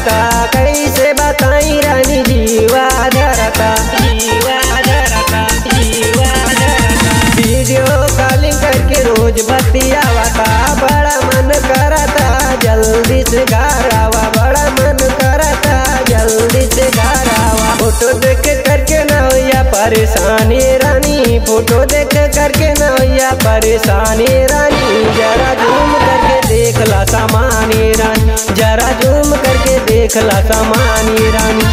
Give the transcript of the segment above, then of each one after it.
धरता कैसे बताई रानी जीवा धरता जीवा धरता जीवा धरता वीडियो कॉलिंग करके रोज बतियावता बड़ा मन करता जल्दी से घर आवा बड़ा मन करता जल्दी से घर आवा फोटो देख करके ना होया परेशानी रानी फोटो देख करके ना होया परेशानी रानी जरा झूम करके देख ला सामानी रानी जरा झूम करके देख ला सामानी रानी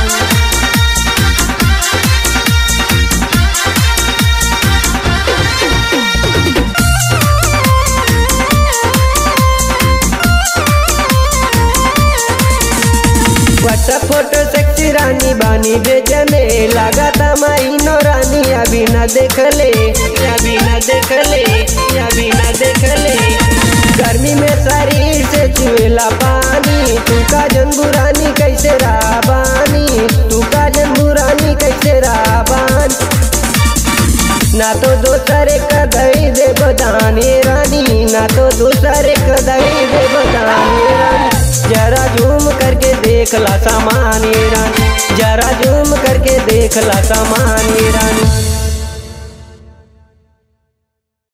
व्हाट्सएप फोटो सेक्सी रानी बानी भेजने लगाता महीनो रानी अभी न देख ले अभी न देख ले अभी न देख ले गर्मी में शरीर से चुएला पानी तू का जनबुरानी कैसे राबानी तू का जनबुरानी कैसे राबान ना तो दूसरे कदई दे बदानी रानी ना तो दूसरे कदई दे बदानी रानी जरा झूम करके देख ला सामानी रानी जरा झूम करके देख ला सामानी रानी